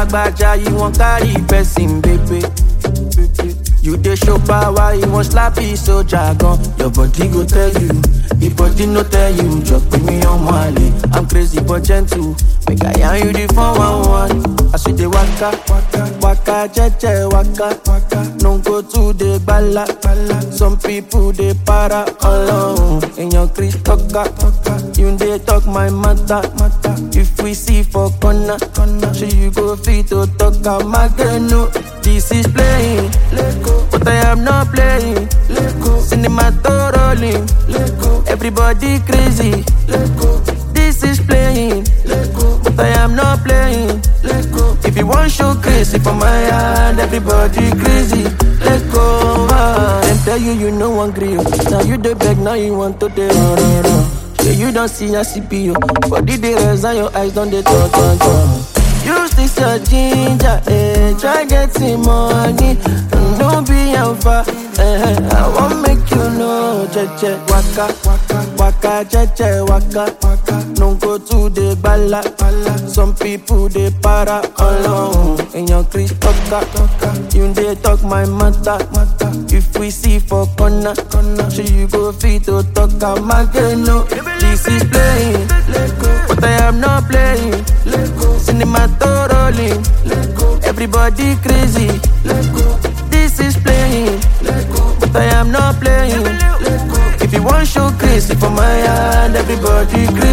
lagbaja, you wan carry person, baby. You dey show power, you wan slap it so jargon. Your body go tell you, the body no tell you. Just put me on Mali. I'm crazy but gentle. Make I yarn you the 411. I see the waka, waka, waka, jeje, waka, waka. No go to the bala, bala. Some people they para alone. In your Chris talker, you dey talk my matter, matter. If we see for corner, corner, so you go fit to talk am again. No, this is playing, but I am not playing. Cinema to rolling, everybody crazy. This is playing, but I am not playing. If you want show crazy for my hand, everybody crazy. Let go. Ah. Them tell you you no one grill. Now you the beg, now you want to the run, run, run. Yeah, you don't see a CPU. Body the res and your eyes don't they turn, turn, turn. Use this your ginger, eh? Try getting money. Don't be alpha, eh? I won't make you know, jeje waka, waka, waka, jeje waka, waka. No go to the bala, bala. Some people they para alone. In your Chris talker, you they talk my matter, matter. If we see for corner, corner, so you go fit to talk am again. No, this is playing, but I am not playing. Cinema to rolling, everybody crazy. This is playing, but I am not playing. If you want show crazy for my hand, everybody crazy.